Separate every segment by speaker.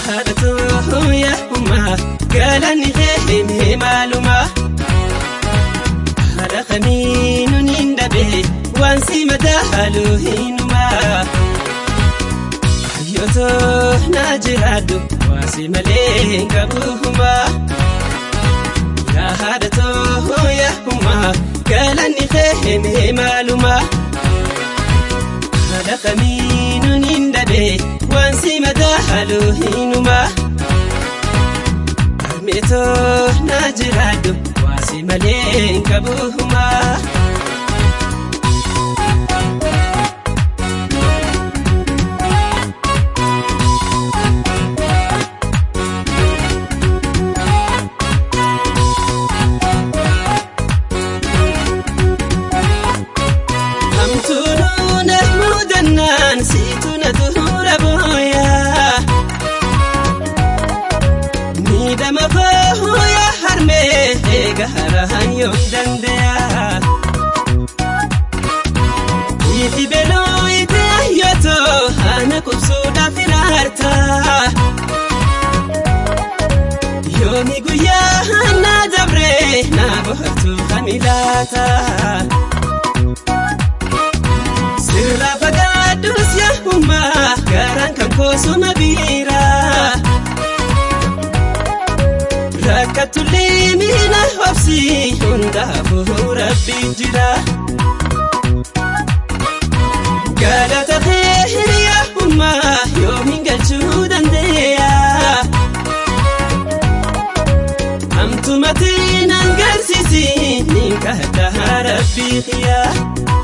Speaker 1: haadhatoo yaa'ummaa galanni kee maalumaa haadha kamiinuu ni dhabee waan si mataa halluu hinumaa yootoo na jiraadhu waan si malee qabuumaa yaa haadhatoo yaa'ummaa galanni kee maalumaa haadha kamiinuu ni dhabee waan si mataa halluu hinumaa. Meetoo na jiraadhu waan si malee qabuumaa. Hamtuun na mudannaan siitu na tuura booyaa. Miidhama koo yaa harmee eega haraan yoo danda'a. Itti beloo itti ayyootoo haana kubsuudhaaf ilaarta. Yoomi guyyaa na dabree na bohaartuu kan ilaata. Sirraa fagaadduus yaa hummaa garaan kan koosuma biiraa. Rakkatullee miila obsi hundaafuu rabbi jira. Galata kee hiriyaa hummaa yoomiin galchuu dandeenya. Hamtumatti nan garsiisi ni kadhaa rabbi kiyyaa.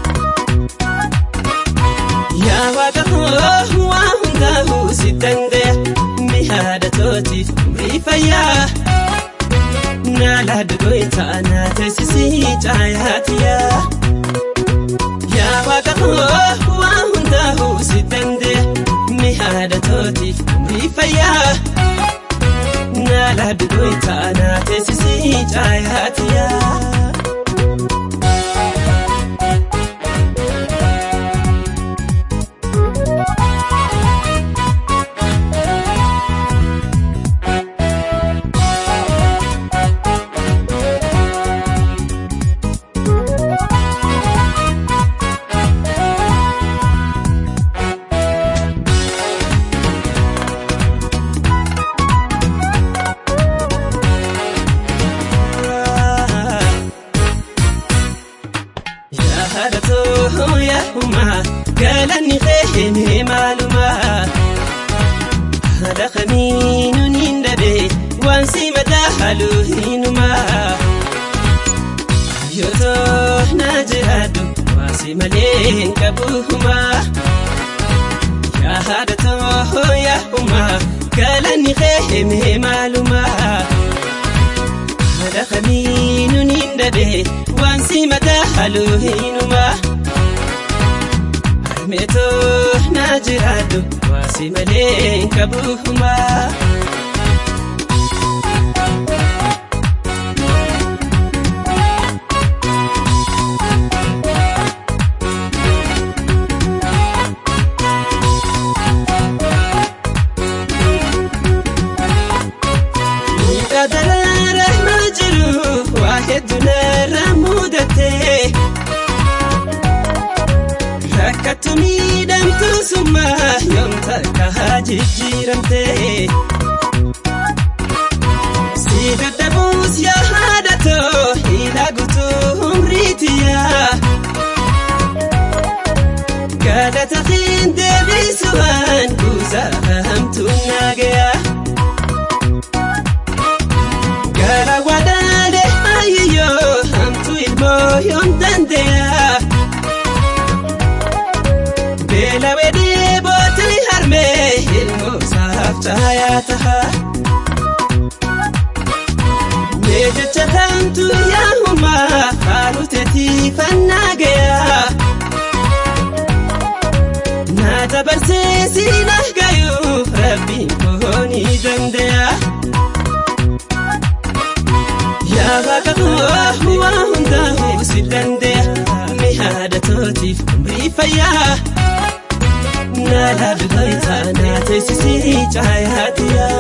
Speaker 1: Yaa waaqa koo waa hundaa'uu si dandeenya mi haadha tootiif umrii fayyaa. Naala dugoota na teessisii caayaatiyaa. Yaa waaqa koo waa hundaa'uu si dandeenya mi haadha tootiif umrii fayyaa. Naala dugoota na teessisii caayaatiyaa. haadhatoo yaa'ummaa galanni kee maalumaa haadha kamiinuu ni dhabee waan si mataa halluu hinumaa yootoo na jiraadhu waan si malee qabuumaa yaa haadhatoo yaa'ummaa galanni kee maalumaa haadha kamiinuu ni dhabee waan si mataa halluu hinumaa. Harmeetoo na jiraadhu waan si malee qabuumaa. Miidhaa daraara ma jiru waa hedduu narra mudatee. Rakkattu miidhamtu summaa yoom takka jijjiiramtee. Si dadhabuus yaa haadhatoo hidha guutuu umriitiyaa. Galata keen deebisuudhaan kuusaa hamtuun naagayaa. Gara wadaadee ayyayyoo hamtuu ilmoo yoom dandeeyaa. Beela wedee booti harmee ilmoo saaf caayaa taha. Mee jecha kamtu yaahumaa haaluteetii fannaa gayaa. Na dabarsee siina gayuu rabbiin koo ni danda'a. Yaa waaqa koo waa hundaa'uu si danda'a. Mi haadha tootiif umrii fayyaa. Naala dugoota na teessisii caayaatiyaa.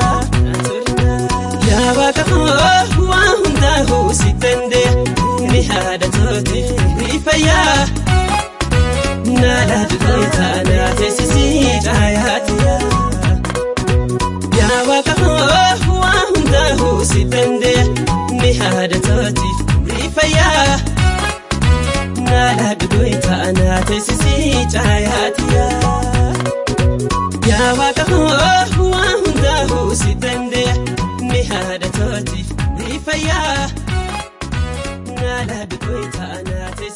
Speaker 1: waaqa koo waa hundaa'uu si dandeenya ni haadha tootiif ni fayyaa. Naala dukkootaa naa teessisii caayaatiyaa. Yaa waaqa koo waa hundaa'uu si dandeenya ni haadha tootiif ni fayyaa. Naala dukkootaa naa teessisii caayaatiyaa. Yaa waaqa koo waa hundaa'uu si dandeenya ni haadha tootiif ni fayyaa. Naala dukkootaa naa teessisii.